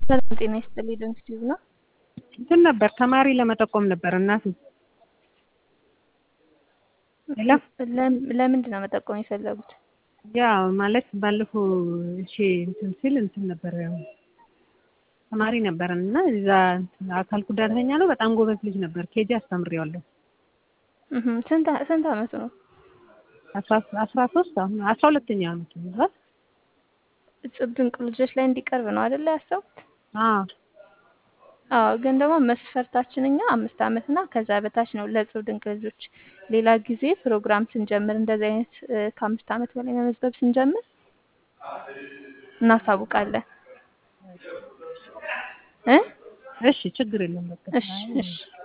ሰላም ጤና ይስጥልኝ። ዶንኪቲዩብ ነው። እንትን ነበር ተማሪ ለመጠቆም ነበር እናቴ። ሌላ ለምንድን ነው መጠቆም የፈለጉት? ያ ማለት ባለፈው እሺ እንትን ሲል እንትን ነበር ያው ተማሪ ነበረን እና እዛ አካል ጉዳተኛ ነው። በጣም ጎበዝ ልጅ ነበር። ኬጂ አስተምሬዋለሁ። እህ ስንት ስንት አመቱ ነው? አስራ አስራ ሶስት አሁን አስራ ሁለተኛ አመቱ ነው። እጽብ ድንቅ ልጆች ላይ እንዲቀርብ ነው አይደለ ያሰቡት? አዎ አዎ ግን ደግሞ መስፈርታችን እኛ አምስት አመት እና ከዛ በታች ነው ለእጽብ ድንቅ ልጆች። ሌላ ጊዜ ፕሮግራም ስንጀምር እንደዚህ አይነት ከአምስት አመት በላይ መመዝገብ ስንጀምር እናሳውቃለን። እ እሺ ችግር የለም በቃ እሺ እሺ